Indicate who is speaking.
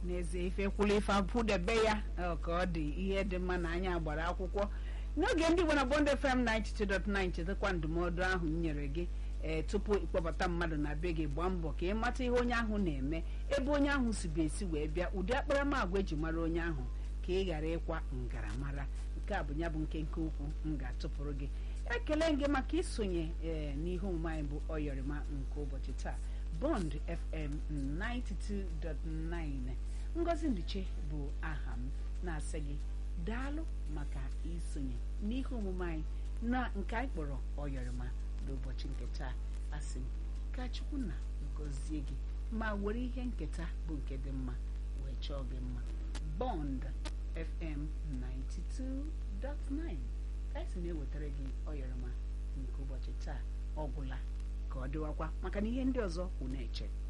Speaker 1: n'ezie ife kwụrụ ife apụdebe ya ọ ka ọ dị ihe dị mma na anya gbara akwụkwọ n'oge ndị Igbo na Bond FM 92.9 chetakwa ndụmọdụ ahụ m nyere gị ee tupu ịkpọbata mmadụ na be gị gbaa mbọ ka ị mata ihe onye ahụ na-eme ebe onye ahụ si bụ esi wee bịa ụdị akparamagwa eji mara onye ahụ ka ị ghara ịkwa ngaramara nke a bụ ya bụ nkenke okwu m ga-atụpụrụ gị ekele gị maka isonye ee n'ihe omume anyị bụ ọyọrịma nke ụbọchị taa Bond FM 92.9 Ngozi Nduche bụ aha m na-asị gị daalụ maka isonye n'ihe omume anyị na nke anyị kpọrọ ọyọrịma n'ụbọchị nke taa asị m ka Chukwu na gọzie gị ma were ihe nketa bụ nke dị mma wee chọọ gị mma Bond FM 92.9 ka esi na-ewetara gị ọyọrịma nke ụbọchị taa ọ gwụla ka ọ dịwakwa maka na ihe ndị ọzọ kwụ na-eche